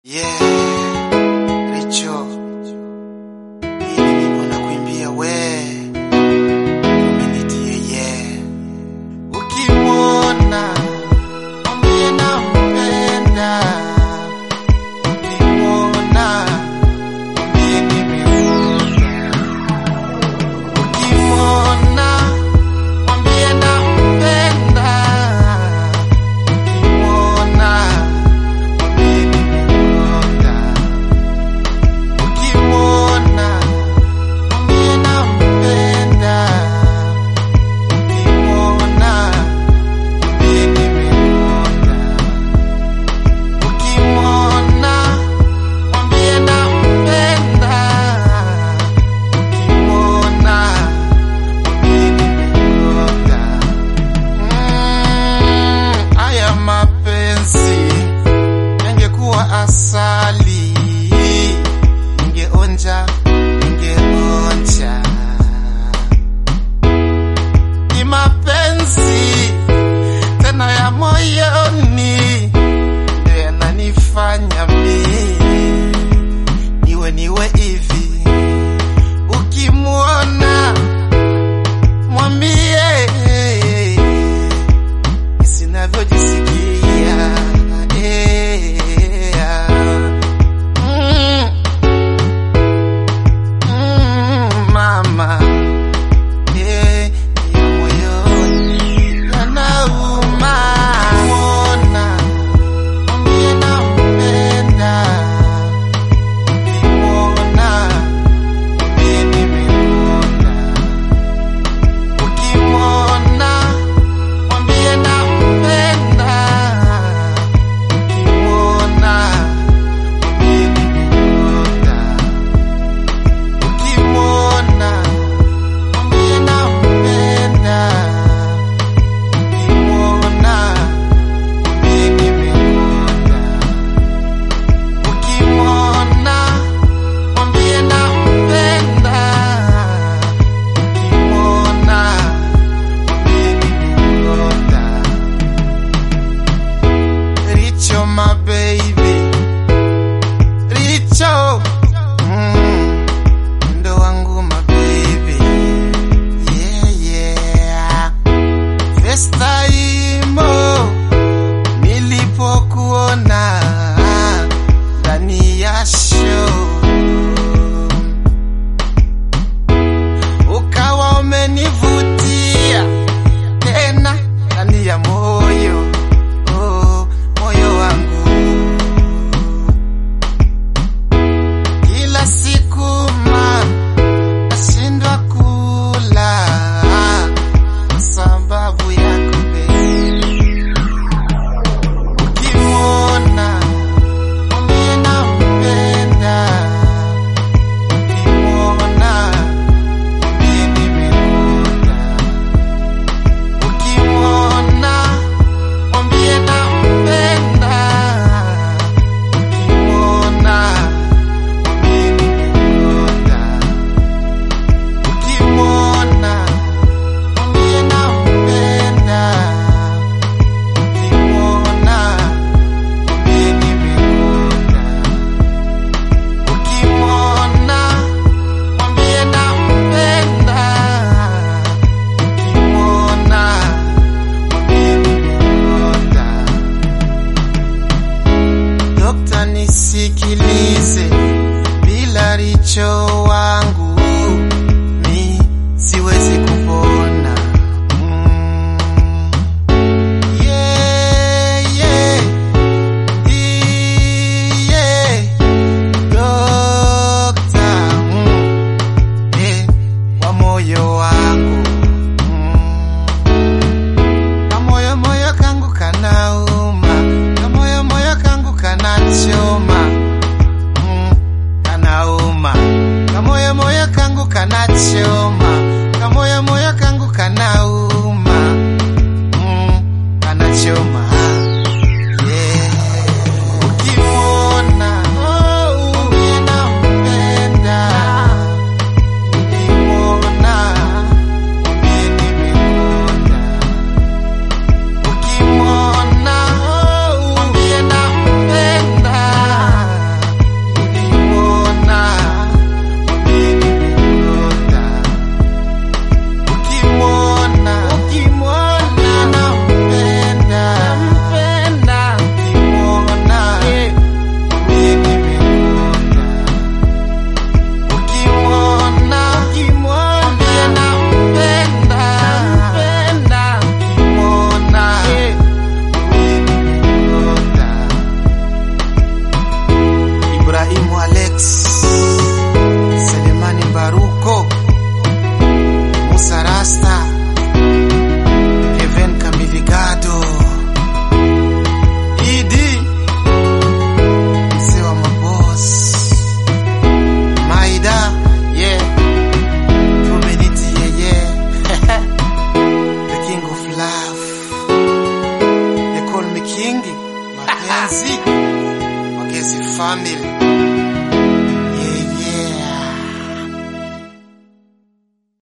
Yeah, Richo, hii nyimbo nakuimbia we, umenitie yeah. Ukimwona mwambie nampenda, ukimwona mwambie nimemwona, ukimwona mwambie nampenda, ukimwona mwambie nimemwona, ukimwona mwambie nampenda, ukimwona mwambie nimemwona, ukimwona mwambie nampenda, ukimwona mwambie nimemwona. Mm, haya mapenzi yangekuwa asali, ningeonja, ningeonja. Ni mapenzi tena ya moyoni, ndio yananifanya mimi niwe niwe hivi. Ukimwona mwambie sinavyojisikia yeah. mm. Mm, mama yeah, ya moyoni yanauma. Ukimwona mwambie nampenda, ukimwona mwambie nimemwona, ukimwona mwambie nampenda, ukimwona mwambie nimemwona, ukimwona mwambie nampenda, ukimwona mwambie nimemwona, ukimwona mwambie nampenda, ukimwona mwambie nimemwona. Richo my baby Richo mm, ndo wangu my baby yeah yeah First time oh, nilipokuona ndani ya show ukawa umenivutia tena ndani ya moyo oh, moyo wangu kila siku ma nashindwa kula kwa sababu yako baby. Ukimwona mwambie nampenda, ukimwona mwambie nimemwona, ukimwona mwambie nampenda, ukimwona mwambie nimemwona, ukimwona mwambie nampenda, ukimwona mwambie nimemwona, ukimwona mwambie nampenda, ukimwona mwambie nimemwona. Dokta, nisikilize, bila Richo wangu mi siwezi kupona. Mm. Yeah, yeah. Ii, yeah. Dokta, mm. Eh, wa moyo wangu mm. Kamoyo moyo kangu kanauma, kamoyo moyo kangu kanachoma, mm, kanauma. family